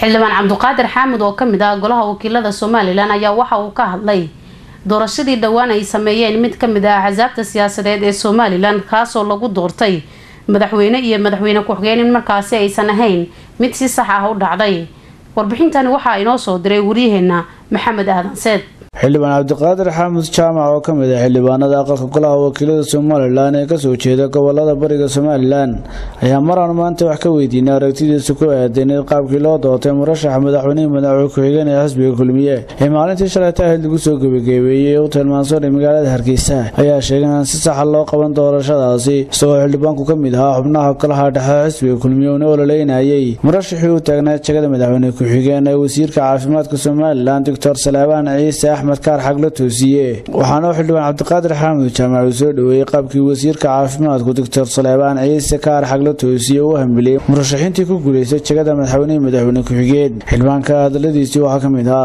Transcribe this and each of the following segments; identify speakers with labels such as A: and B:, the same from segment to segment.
A: xildhibaan cabdiqaadir xaamud oo kamid ah golaha wakiilada somalilan ayaa waxa uu ka hadlay doorashadii dhowaan ay sameeyeen mid kamid ah axsaabta siyaasadeed ee somalilan kaasoo lagu doortay madaxweyne iyo madaxweyne ku-xigeen in markaasi aysan ahayn mid si sax ah u dhacday warbixintani waxaa inoo soo diray waryaheena maxamed aadan seed
B: xildhibaan cabdiqaadir xaamud jaamac oo ka mid ah xildhibaanada aqalka golaha wakiilada somalilan ee kasoo jeeda gobolada bariga somalilan ayaa maraan maanta wax ka weydiinay aragtidiisa ku aadan qaabkii loo doortay murashaxa madaxweynihii madaxweyne ku-xigeen ee xisbiga kulmiye ee maalintii shalayta ahayd lagu soo gebageebeeyey u tilmaansoonay magaalada hargeysa ayaa sheegay inaan si saxa loo qaban doorashadaasi isagoo xildhibaanku ka mid ahaa xubnaha golaha dhexe xisbiga kulmiye uuna ololeynayay murashaxii u taagnaa jegada madaxweyne ku-xigeen ee wasiirka caafimaadka somalilan doctor salaabaan ciise axmed kaar xag la toosiye waxaana u xildhibaan cabdiqaadir xaamud jaamac uu soo dhoweeyey qaabkii wasiirka caafimaadku doctor saleebaan ciise kaar xag la toosiye uu hambeliyey murashaxiintii ku guuleystay jegada madaxweynihii madaxweyne ku-xigeen xildhibaanka hadaladiisii waxaa ka mid ah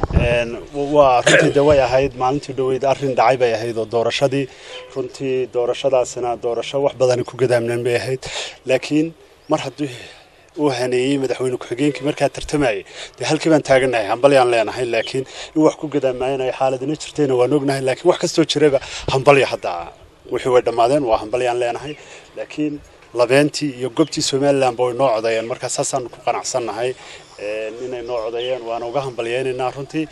C: waa runtii de way ahayd maalintii dhaweyd arrin dhacay bay ahayd oo doorashadii runtii doorashadaasina doorasho wax badani ku gadaamnan bay ahayd laakiin mar haddii uu haneeyey madaxweyne ku-xigeenkii markaa tartamayay dee halkii baan taaganahay hambalyaan leenahay laakiin in wax ku gadaamaayanayo xaaladina jirtayna waan ognahay laakiin wax kastoo jiraba hambalya hadda wixii way dhammaadeen waa hambalyaan leenahay laakiin labeentii iyo gobtii somalilandba way noo codayeen markaa saasaan ku qanacsannahay inay noo codayeen waana uga hambalyeynaynaa runtii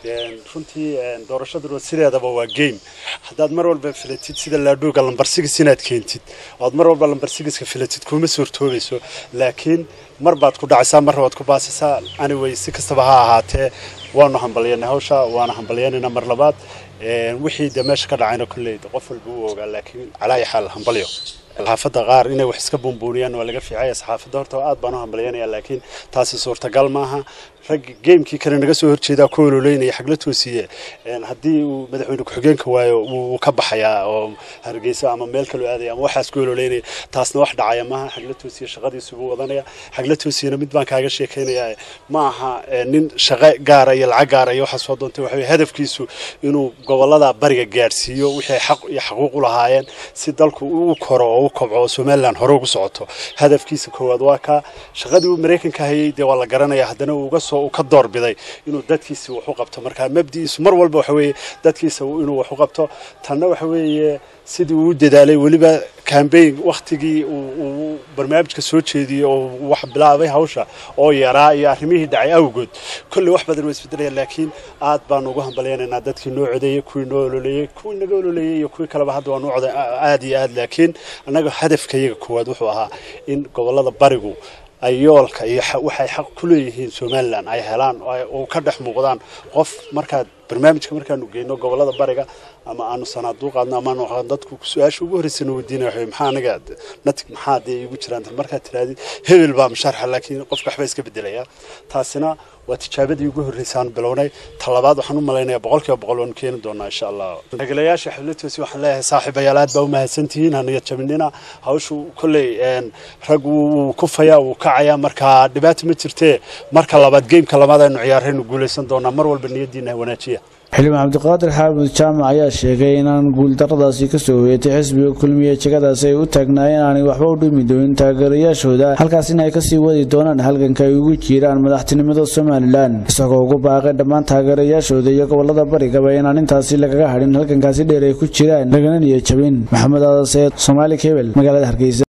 C: runtii doorashaduna sideedaba waa game haddaad mar walba filatid sida laadhuuga lambarsigis inaad keentid oad mar walba lambarsigiska filatid kuma suurtoobayso laakiin mar baad ku dhacaysaa marna waad ku baasaysaa anyway si kastaba ha ahaatee waanu hambalyeynay hawsha waana hambalyeynaynaa mar labaad wixii dee meesha ka dhacayna kolley qof walba u ogaa laakiin calaayi xaal hambalyo saxaafadda qaar inay wax iska buunbuuniyaan waa laga fiicaya saxaafadda horta aad baan u hambalyanaya laakiin taasi suurtagal maaha rag geemkii kale naga soo horjeedaa ku ololeynaya xagla toosiye haddii uu madaxweyne ku-xigeenka waayo wuu ka baxayaa oo hargeysa ama meel kaloo aadaya ama waxaas ku ololeynaya taasna wax dhacaya maaha xagla toosiye shaqadiisu buu wadanaya xagla toosiyena mid baan kaaga sheekaynaya ma aha nin shaqo gaara iyo lacag gaara iyo waxaa soo doontay waxa hadafkiisu inuu gobolada bariga gaadhsiiyo wixii xaq iyo xaquuq u lahaayeen si dalku uu koro oo u kobco oo somaliland hore ugu socoto hadafkiisa koowaad waa kaa shaqadii uu maraykanka hayay dee waa la garanaya haddana uu uga soo uu ka doorbiday inuu dadkiisa wax u qabto marka mabdi'iisu mar walba waxa weeye dadkiisa inuu wax u qabto tanna waxa weeye sidii uu u dadaalay weliba cambaign waktigii uu barnaamijka soo jeediyey oo wax bilaabay hawsha oo yaraa iyo arrimihii dhacay awgood kolley wax badan waa isbedelayaan laakiin aad baanu ugu hambalyaynaynaa dadkii noo codeeyey kuwii noo ololeeyey kuwii naga ololeeyey iyo kuwii kaleba hadda waa noo coday aad iyo aad laakiin annaga hadafka iyaga koowaad wuxuu ahaa in gobollada barigu ay yoolka iyo waxay xaq ku leeyihiin somalilan ay helaan oo ka dhex muuqdaan qof markaad barnaamijka markaanu geyno gobolada bariga ama aanu sanaaduuq qaadno ama aanu dadku su-aasha ugu horreysana weydiinaya waxa maxaa aniga natig maxaa dee igu jiraan markaad tirahdid hebel baa musharxa laakiin qofka waxba iska bedelaya taasina waa tijaabadii ugu horreysaan bilownay talabaad waxaan u malaynayaa boqolkiiba boqol waanu keeni doonaa insha allah magalayaasha xafladoosi waxaan leeyahay saaxiibayaal aad baa u mahadsantihiin haniga jabinina hawshu kolley rag wuu kufayaa wuu kacayaa marka dhibaato ma jirtee marka labaad geymka labaad aynu ciyaaraynu guulaysan doonaa mar walba niyadiina wanaajiya
B: xildhibaan cabdiqaadir xaamud jaamac ayaa sheegay inaan guuldaradaasi kasoo hoyatay xisbiga kulmiye jegadaasi ay u taagnaayeen aanay waxba u dhimi doonin taageerayaashooda halkaas in ay kasii wadi doonaan halganka ay ugu jiiraan madaxtinimada somalilan isagoo ugu baaqay dhammaan taageerayaashooda iyo gobolada barigaba inaan intaasi lagaga hadhin halgankaasi dheer ay ku jiraan lagana niya jabin maxamed aadaseed soomaali kebel magaalada hargeysa